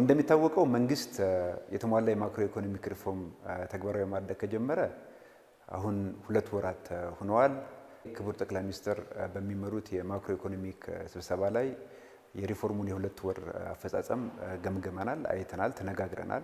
እንደሚታወቀው መንግስት የተሟላ የማክሮ ኢኮኖሚክ ሪፎርም ተግባራዊ ማድረግ ከጀመረ አሁን ሁለት ወራት ሆነዋል። ክቡር ጠቅላይ ሚኒስትር በሚመሩት የማክሮ ኢኮኖሚክ ስብሰባ ላይ የሪፎርሙን የሁለት ወር አፈጻጸም ገምገመናል፣ አይተናል፣ ተነጋግረናል።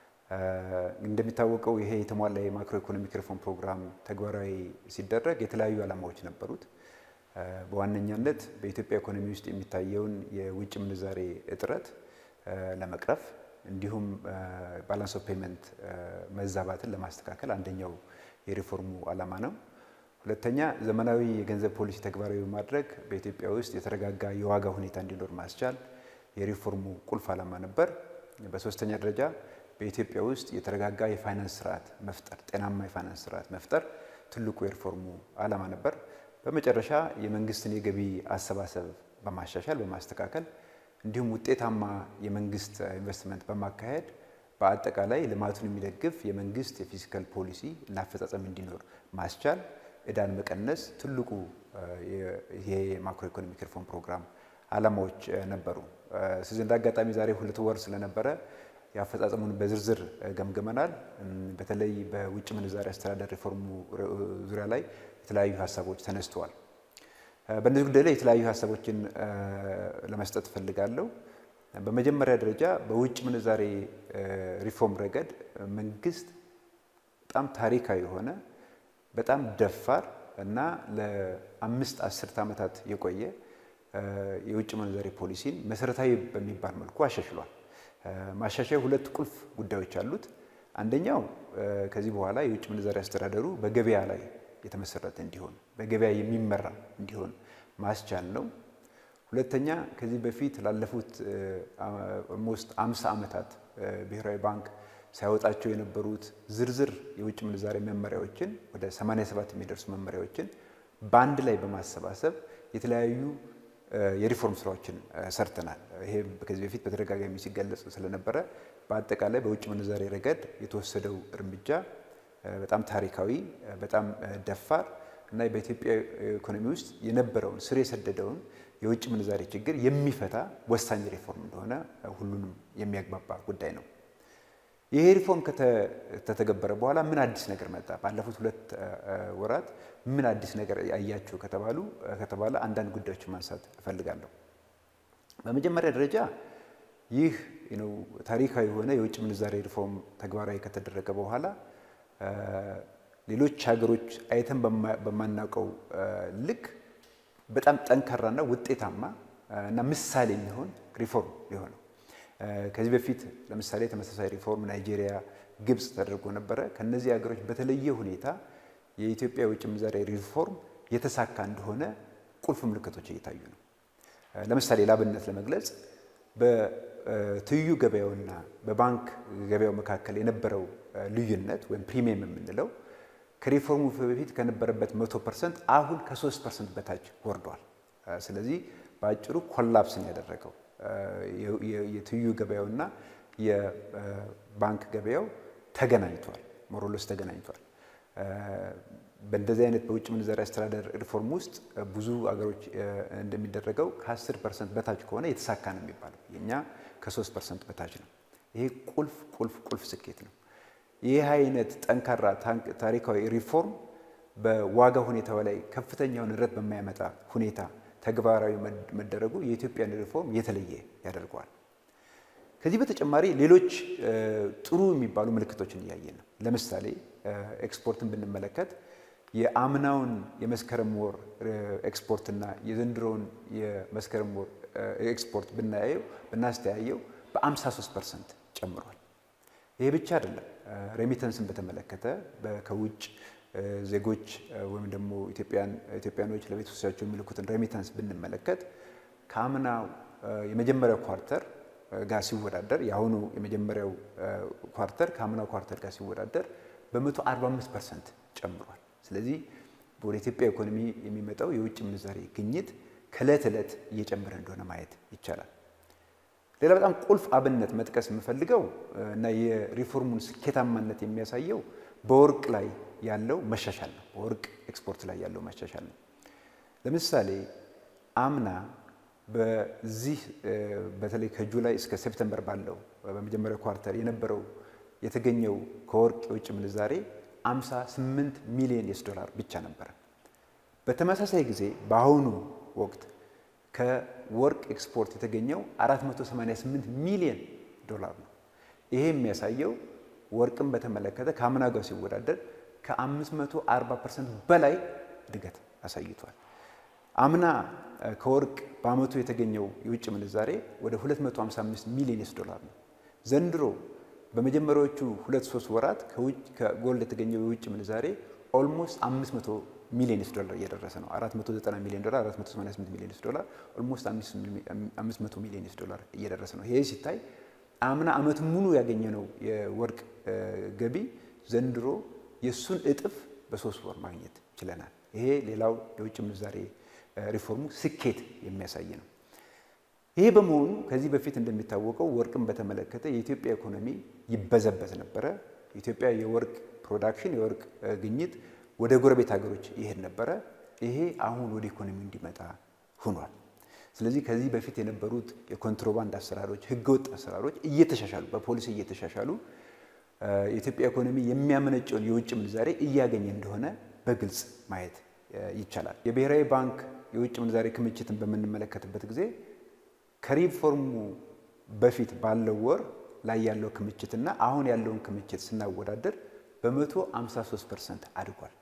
እንደሚታወቀው ይሄ የተሟላ የማክሮ ኢኮኖሚክ ሪፎርም ፕሮግራም ተግባራዊ ሲደረግ የተለያዩ ዓላማዎች ነበሩት። በዋነኛነት በኢትዮጵያ ኢኮኖሚ ውስጥ የሚታየውን የውጭ ምንዛሬ እጥረት ለመቅረፍ እንዲሁም ባላንስ ኦፍ ፔመንት መዛባትን ለማስተካከል አንደኛው የሪፎርሙ ዓላማ ነው። ሁለተኛ ዘመናዊ የገንዘብ ፖሊሲ ተግባራዊ በማድረግ በኢትዮጵያ ውስጥ የተረጋጋ የዋጋ ሁኔታ እንዲኖር ማስቻል የሪፎርሙ ቁልፍ ዓላማ ነበር። በሶስተኛ ደረጃ በኢትዮጵያ ውስጥ የተረጋጋ የፋይናንስ ስርዓት መፍጠር፣ ጤናማ የፋይናንስ ስርዓት መፍጠር ትልቁ የሪፎርሙ ዓላማ ነበር። በመጨረሻ የመንግስትን የገቢ አሰባሰብ በማሻሻል በማስተካከል እንዲሁም ውጤታማ የመንግስት ኢንቨስትመንት በማካሄድ በአጠቃላይ ልማቱን የሚደግፍ የመንግስት የፊስካል ፖሊሲ እና አፈጻጸም እንዲኖር ማስቻል፣ እዳን መቀነስ ትልቁ ይሄ የማክሮ ኢኮኖሚክ ሪፎርም ፕሮግራም ዓላማዎች ነበሩ። ስለዚህ እንደ አጋጣሚ ዛሬ ሁለት ወር ስለነበረ የአፈጻጸሙን በዝርዝር ገምግመናል። በተለይ በውጭ ምንዛሪ አስተዳደር ሪፎርሙ ዙሪያ ላይ የተለያዩ ሀሳቦች ተነስተዋል። በእነዚህ ጉዳይ ላይ የተለያዩ ሀሳቦችን ለመስጠት እፈልጋለሁ። በመጀመሪያ ደረጃ በውጭ ምንዛሬ ሪፎርም ረገድ መንግስት በጣም ታሪካዊ የሆነ በጣም ደፋር እና ለአምስት አስርት ዓመታት የቆየ የውጭ ምንዛሬ ፖሊሲን መሰረታዊ በሚባል መልኩ አሻሽሏል። ማሻሻያ ሁለት ቁልፍ ጉዳዮች አሉት። አንደኛው ከዚህ በኋላ የውጭ ምንዛሬ አስተዳደሩ በገበያ ላይ የተመሰረተ እንዲሆን በገበያ የሚመራ እንዲሆን ማስቻል ነው። ሁለተኛ ከዚህ በፊት ላለፉት ኦልሞስት አምሳ ዓመታት ብሔራዊ ባንክ ሲያወጣቸው የነበሩት ዝርዝር የውጭ ምንዛሬ መመሪያዎችን ወደ 87 የሚደርሱ መመሪያዎችን በአንድ ላይ በማሰባሰብ የተለያዩ የሪፎርም ስራዎችን ሰርተናል። ይሄ ከዚህ በፊት በተደጋጋሚ ሲገለጽ ስለነበረ በአጠቃላይ በውጭ ምንዛሬ ረገድ የተወሰደው እርምጃ በጣም ታሪካዊ፣ በጣም ደፋር እና በኢትዮጵያ ኢኮኖሚ ውስጥ የነበረውን ስር የሰደደውን የውጭ ምንዛሬ ችግር የሚፈታ ወሳኝ ሪፎርም እንደሆነ ሁሉንም የሚያግባባ ጉዳይ ነው። ይሄ ሪፎርም ከተተገበረ በኋላ ምን አዲስ ነገር መጣ? ባለፉት ሁለት ወራት ምን አዲስ ነገር ያያችሁ ከተባሉ ከተባለ አንዳንድ ጉዳዮችን ማንሳት እፈልጋለሁ። በመጀመሪያ ደረጃ ይህ ታሪካዊ የሆነ የውጭ ምንዛሬ ሪፎርም ተግባራዊ ከተደረገ በኋላ ሌሎች ሀገሮች አይተን በማናውቀው ልክ በጣም ጠንካራና ውጤታማ እና ምሳሌ የሚሆን ሪፎርም ሊሆነው ከዚህ በፊት ለምሳሌ ተመሳሳይ ሪፎርም ናይጄሪያ፣ ግብፅ ተደርጎ ነበረ። ከነዚህ ሀገሮች በተለየ ሁኔታ የኢትዮጵያ የውጭ ምንዛሬ ሪፎርም የተሳካ እንደሆነ ቁልፍ ምልክቶች እየታዩ ነው። ለምሳሌ ላብነት ለመግለጽ በትይዩ ገበያውና በባንክ ገበያው መካከል የነበረው ልዩነት ወይም ፕሪሚየም የምንለው ከሪፎርሙ በፊት ከነበረበት መቶ ፐርሰንት አሁን ከሶስት ፐርሰንት በታች ወርዷል። ስለዚህ በአጭሩ ኮላፕስን ያደረገው የትይዩ ገበያውና የባንክ ገበያው ተገናኝቷል፣ ሞሮሎስ ተገናኝቷል። በእንደዚህ አይነት በውጭ ምንዛሪ አስተዳደር ሪፎርም ውስጥ ብዙ አገሮች እንደሚደረገው ከ10 ፐርሰንት በታች ከሆነ የተሳካ ነው የሚባለው፣ የእኛ ከ3 ፐርሰንት በታች ነው። ይሄ ቁልፍ ቁልፍ ቁልፍ ስኬት ነው። ይህ አይነት ጠንካራ ታሪካዊ ሪፎርም በዋጋ ሁኔታው ላይ ከፍተኛውን ንረት በማያመጣ ሁኔታ ተግባራዊ መደረጉ የኢትዮጵያን ሪፎርም የተለየ ያደርገዋል። ከዚህ በተጨማሪ ሌሎች ጥሩ የሚባሉ ምልክቶችን እያየን ነው። ለምሳሌ ኤክስፖርትን ብንመለከት የአምናውን የመስከረም ወር ኤክስፖርትና የዘንድሮውን የመስከረም ወር ኤክስፖርት ብናየው ብናስተያየው በ53 ፐርሰንት ጨምሯል። ይሄ ብቻ አይደለም። ሬሚተንስን በተመለከተ ከውጭ ዜጎች ወይም ደግሞ ኢትዮጵያኖች ለቤተሰቦቻቸው የሚልኩትን ሬሚታንስ ብንመለከት ከአምናው የመጀመሪያው ኳርተር ጋር ሲወዳደር የአሁኑ የመጀመሪያው ኳርተር ከአምናው ኳርተር ጋር ሲወዳደር በ145 ፐርሰንት ጨምሯል። ስለዚህ ወደ ኢትዮጵያ ኢኮኖሚ የሚመጣው የውጭ ምንዛሬ ግኝት ከእለት ዕለት እየጨመረ እንደሆነ ማየት ይቻላል። ሌላ በጣም ቁልፍ አብነት መጥቀስ የምፈልገው እና የሪፎርሙን ስኬታማነት የሚያሳየው በወርቅ ላይ ያለው መሻሻል ነው። በወርቅ ኤክስፖርት ላይ ያለው መሻሻል ነው። ለምሳሌ አምና በዚህ በተለይ ከጁላይ እስከ ሴፕተምበር ባለው በመጀመሪያው ኳርተር የነበረው የተገኘው ከወርቅ የውጭ ምንዛሬ 58 ሚሊዮን ዩኤስ ዶላር ብቻ ነበረ። በተመሳሳይ ጊዜ በአሁኑ ወቅት ከወርቅ ኤክስፖርት የተገኘው 488 ሚሊዮን ዶላር ነው። ይሄ የሚያሳየው ወርቅን በተመለከተ ከአምና ጋር ሲወዳደር ከ540 ፐርሰንት በላይ እድገት አሳይቷል። አምና ከወርቅ በአመቱ የተገኘው የውጭ ምንዛሬ ወደ 255 ሚሊዮን ዩኤስ ዶላር ነው። ዘንድሮ በመጀመሪያዎቹ ሁለት ሶስት ወራት ከጎልድ የተገኘው የውጭ ምንዛሬ ኦልሞስት 500 ሚሊዮን ዩኤስ ዶላር እየደረሰ ነው። 490 ሚሊዮን ዶላር፣ 488 ሚሊዮን ዩኤስ ዶላር ኦልሞስት 500 ሚሊዮን ዩኤስ ዶላር እየደረሰ ነው። ይሄ ሲታይ አምና አመት ሙሉ ያገኘነው የወርቅ ገቢ ዘንድሮ የእሱን እጥፍ በሶስት ወር ማግኘት ችለናል። ይሄ ሌላው የውጭ ምንዛሬ ሪፎርሙ ስኬት የሚያሳይ ነው። ይሄ በመሆኑ ከዚህ በፊት እንደሚታወቀው ወርቅን በተመለከተ የኢትዮጵያ ኢኮኖሚ ይበዘበዝ ነበረ። የኢትዮጵያ የወርቅ ፕሮዳክሽን የወርቅ ግኝት ወደ ጎረቤት ሀገሮች ይሄድ ነበረ። ይሄ አሁን ወደ ኢኮኖሚው እንዲመጣ ሆኗል። ስለዚህ ከዚህ በፊት የነበሩት የኮንትሮባንድ አሰራሮች፣ ህገወጥ አሰራሮች እየተሻሻሉ በፖሊሲ እየተሻሻሉ የኢትዮጵያ ኢኮኖሚ የሚያመነጨውን የውጭ ምንዛሬ እያገኘ እንደሆነ በግልጽ ማየት ይቻላል። የብሔራዊ ባንክ የውጭ ምንዛሬ ክምችትን በምንመለከትበት ጊዜ ከሪፎርሙ በፊት ባለው ወር ላይ ያለው ክምችትና አሁን ያለውን ክምችት ስናወዳደር በመቶ 53 ፐርሰንት አድጓል።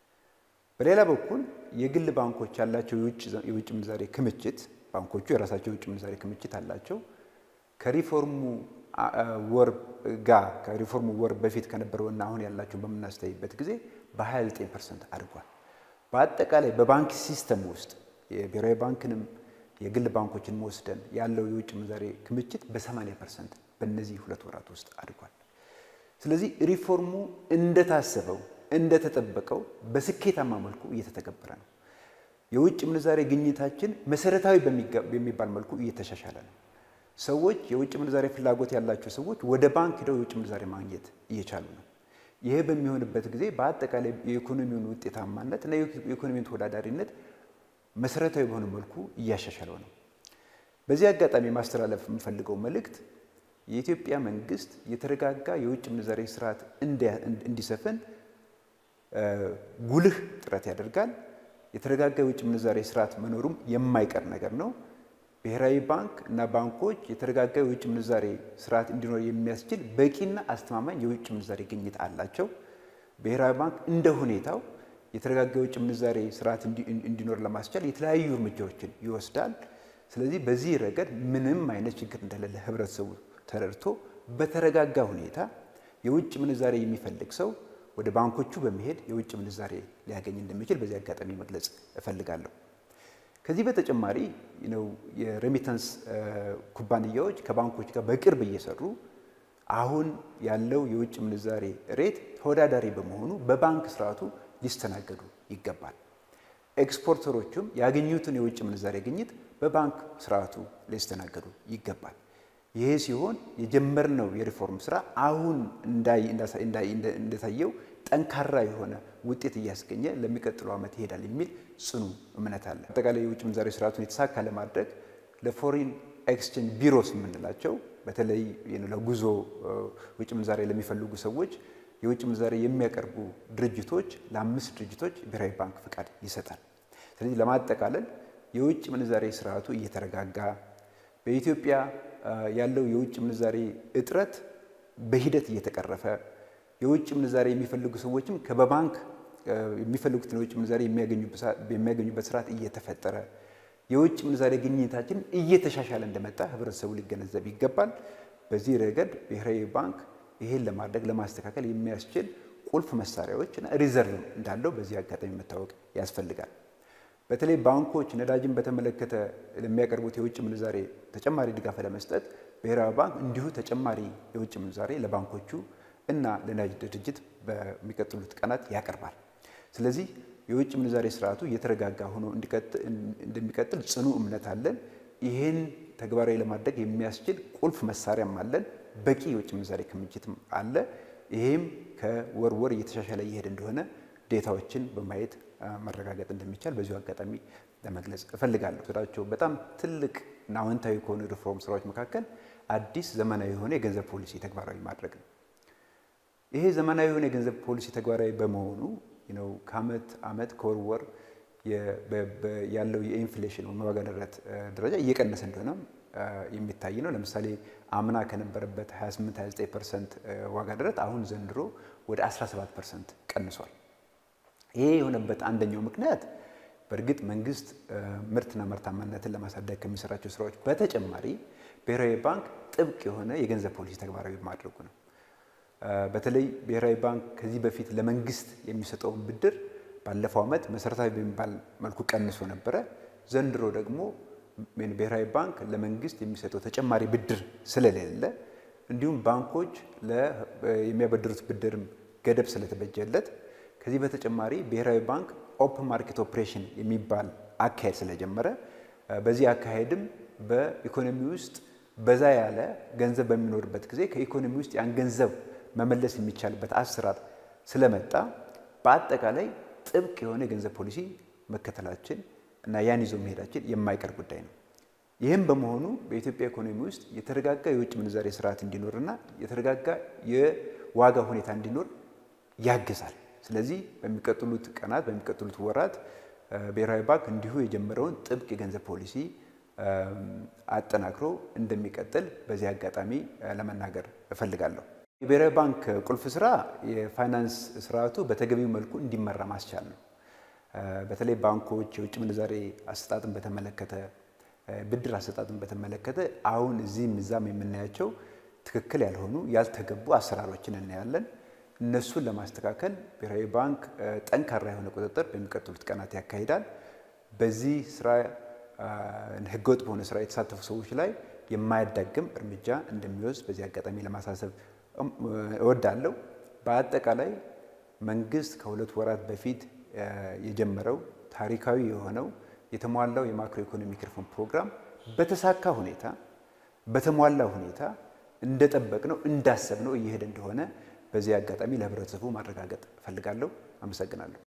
በሌላ በኩል የግል ባንኮች ያላቸው የውጭ ምንዛሬ ክምችት ባንኮቹ የራሳቸው የውጭ ምንዛሬ ክምችት አላቸው ከሪፎርሙ ወር ጋር ከሪፎርሙ ወር በፊት ከነበረውና አሁን ያላቸውን በምናስተያይበት ጊዜ በ29 ፐርሰንት አድጓል። በአጠቃላይ በባንክ ሲስተም ውስጥ የብሔራዊ ባንክንም የግል ባንኮችን ወስደን ያለው የውጭ ምንዛሬ ክምችት በ80 ፐርሰንት በእነዚህ ሁለት ወራት ውስጥ አድጓል። ስለዚህ ሪፎርሙ እንደታሰበው እንደተጠበቀው በስኬታማ መልኩ እየተተገበረ ነው። የውጭ ምንዛሬ ግኝታችን መሰረታዊ በሚባል መልኩ እየተሻሻለ ነው። ሰዎች የውጭ ምንዛሬ ፍላጎት ያላቸው ሰዎች ወደ ባንክ ሄደው የውጭ ምንዛሬ ማግኘት እየቻሉ ነው። ይሄ በሚሆንበት ጊዜ በአጠቃላይ የኢኮኖሚውን ውጤታማነት እና የኢኮኖሚውን ተወዳዳሪነት መሰረታዊ በሆነ መልኩ እያሻሻለው ነው። በዚህ አጋጣሚ ማስተላለፍ የምፈልገው መልእክት የኢትዮጵያ መንግስት የተረጋጋ የውጭ ምንዛሬ ስርዓት እንዲሰፍን ጉልህ ጥረት ያደርጋል። የተረጋጋ የውጭ ምንዛሬ ስርዓት መኖሩም የማይቀር ነገር ነው። ብሔራዊ ባንክ እና ባንኮች የተረጋጋ የውጭ ምንዛሬ ስርዓት እንዲኖር የሚያስችል በቂና አስተማማኝ የውጭ ምንዛሬ ግኝት አላቸው። ብሔራዊ ባንክ እንደ ሁኔታው የተረጋጋ የውጭ ምንዛሬ ስርዓት እንዲኖር ለማስቻል የተለያዩ እርምጃዎችን ይወስዳል። ስለዚህ በዚህ ረገድ ምንም አይነት ችግር እንደሌለ ህብረተሰቡ ተረድቶ በተረጋጋ ሁኔታ የውጭ ምንዛሬ የሚፈልግ ሰው ወደ ባንኮቹ በመሄድ የውጭ ምንዛሬ ሊያገኝ እንደሚችል በዚህ አጋጣሚ መግለጽ እፈልጋለሁ። ከዚህ በተጨማሪ ነው የሬሚታንስ ኩባንያዎች ከባንኮች ጋር በቅርብ እየሰሩ አሁን ያለው የውጭ ምንዛሬ ሬት ተወዳዳሪ በመሆኑ በባንክ ስርዓቱ ሊስተናገዱ ይገባል። ኤክስፖርተሮቹም ያገኙትን የውጭ ምንዛሬ ግኝት በባንክ ስርዓቱ ሊስተናገዱ ይገባል። ይሄ ሲሆን የጀመርነው የሪፎርም ስራ አሁን እንደታየው ጠንካራ የሆነ ውጤት እያስገኘ ለሚቀጥለው ዓመት ይሄዳል የሚል ጽኑ እምነት አለ። አጠቃላይ የውጭ ምንዛሬ ስርዓቱን የተሳካ ለማድረግ ለፎሪን ኤክስቼንጅ ቢሮስ የምንላቸው በተለይ ለጉዞ ውጭ ምንዛሬ ለሚፈልጉ ሰዎች የውጭ ምንዛሬ የሚያቀርቡ ድርጅቶች ለአምስት ድርጅቶች ብሔራዊ ባንክ ፍቃድ ይሰጣል። ስለዚህ ለማጠቃለል የውጭ ምንዛሬ ስርዓቱ እየተረጋጋ በኢትዮጵያ ያለው የውጭ ምንዛሬ እጥረት በሂደት እየተቀረፈ የውጭ ምንዛሬ የሚፈልጉ ሰዎችም ከበባንክ የሚፈልጉትን የውጭ ምንዛሬ የሚያገኙበት ስርዓት እየተፈጠረ የውጭ ምንዛሬ ግኝታችን እየተሻሻለ እንደመጣ ህብረተሰቡ ሊገነዘብ ይገባል። በዚህ ረገድ ብሔራዊ ባንክ ይሄን ለማድረግ ለማስተካከል የሚያስችል ቁልፍ መሳሪያዎች እና ሪዘርቭ እንዳለው በዚህ አጋጣሚ መታወቅ ያስፈልጋል። በተለይ ባንኮች ነዳጅን በተመለከተ ለሚያቀርቡት የውጭ ምንዛሬ ተጨማሪ ድጋፍ ለመስጠት ብሔራዊ ባንክ እንዲሁ ተጨማሪ የውጭ ምንዛሬ ለባንኮቹ እና ለነዳጅ ድርጅት በሚቀጥሉት ቀናት ያቀርባል። ስለዚህ የውጭ ምንዛሬ ስርዓቱ እየተረጋጋ ሆኖ እንደሚቀጥል ጽኑ እምነት አለን። ይህን ተግባራዊ ለማድረግ የሚያስችል ቁልፍ መሳሪያም አለን። በቂ የውጭ ምንዛሬ ክምችትም አለ። ይሄም ከወር ወር እየተሻሻለ እየሄደ እንደሆነ ዴታዎችን በማየት መረጋገጥ እንደሚቻል በዚሁ አጋጣሚ ለመግለጽ እፈልጋለሁ። ስራቸው በጣም ትልቅ እና አዎንታዊ ከሆኑ ሪፎርም ስራዎች መካከል አዲስ ዘመናዊ የሆነ የገንዘብ ፖሊሲ ተግባራዊ ማድረግ ነው። ይሄ ዘመናዊ የሆነ የገንዘብ ፖሊሲ ተግባራዊ በመሆኑ ነው ከአመት አመት ከወር ወር ያለው የኢንፍሌሽን ዋጋ ንረት ደረጃ እየቀነሰ እንደሆነ የሚታይ ነው። ለምሳሌ አምና ከነበረበት 28 29 ፐርሰንት ዋጋ ንረት አሁን ዘንድሮ ወደ 17 ፐርሰንት ቀንሷል። ይሄ የሆነበት አንደኛው ምክንያት በእርግጥ መንግስት ምርትና ምርታማነትን ለማሳደግ ከሚሰራቸው ስራዎች በተጨማሪ ብሔራዊ ባንክ ጥብቅ የሆነ የገንዘብ ፖሊሲ ተግባራዊ ማድረጉ ነው። በተለይ ብሔራዊ ባንክ ከዚህ በፊት ለመንግስት የሚሰጠውን ብድር ባለፈው ዓመት መሰረታዊ በሚባል መልኩ ቀንሶ ነበረ። ዘንድሮ ደግሞ ብሔራዊ ባንክ ለመንግስት የሚሰጠው ተጨማሪ ብድር ስለሌለ እንዲሁም ባንኮች የሚያበድሩት ብድርም ገደብ ስለተበጀለት ከዚህ በተጨማሪ ብሔራዊ ባንክ ኦፕን ማርኬት ኦፕሬሽን የሚባል አካሄድ ስለጀመረ በዚህ አካሄድም በኢኮኖሚ ውስጥ በዛ ያለ ገንዘብ በሚኖርበት ጊዜ ከኢኮኖሚ ውስጥ ያን ገንዘብ መመለስ የሚቻልበት አሰራር ስለመጣ በአጠቃላይ ጥብቅ የሆነ የገንዘብ ፖሊሲ መከተላችን እና ያን ይዞ መሄዳችን የማይቀር ጉዳይ ነው። ይህም በመሆኑ በኢትዮጵያ ኢኮኖሚ ውስጥ የተረጋጋ የውጭ ምንዛሬ ስርዓት እንዲኖርና የተረጋጋ የዋጋ ሁኔታ እንዲኖር ያግዛል። ስለዚህ በሚቀጥሉት ቀናት በሚቀጥሉት ወራት ብሔራዊ ባንክ እንዲሁ የጀመረውን ጥብቅ የገንዘብ ፖሊሲ አጠናክሮ እንደሚቀጥል በዚህ አጋጣሚ ለመናገር እፈልጋለሁ። የብሔራዊ ባንክ ቁልፍ ስራ የፋይናንስ ስርዓቱ በተገቢው መልኩ እንዲመራ ማስቻል ነው። በተለይ ባንኮች የውጭ ምንዛሬ አሰጣጥን በተመለከተ ብድር አሰጣጥን በተመለከተ አሁን እዚህም እዛም የምናያቸው ትክክል ያልሆኑ ያልተገቡ አሰራሮችን እናያለን። እነሱን ለማስተካከል ብሔራዊ ባንክ ጠንካራ የሆነ ቁጥጥር በሚቀጥሉት ቀናት ያካሂዳል። በዚህ ስራ ህገወጥ በሆነ ስራ የተሳተፉ ሰዎች ላይ የማያዳግም እርምጃ እንደሚወስድ በዚህ አጋጣሚ ለማሳሰብ እወዳለሁ። በአጠቃላይ መንግስት ከሁለት ወራት በፊት የጀመረው ታሪካዊ የሆነው የተሟላው የማክሮ ኢኮኖሚክ ሪፎርም ፕሮግራም በተሳካ ሁኔታ በተሟላ ሁኔታ እንደጠበቅነው እንዳሰብነው እየሄደ እንደሆነ በዚህ አጋጣሚ ለህብረተሰቡ ማረጋገጥ እፈልጋለሁ። አመሰግናለሁ።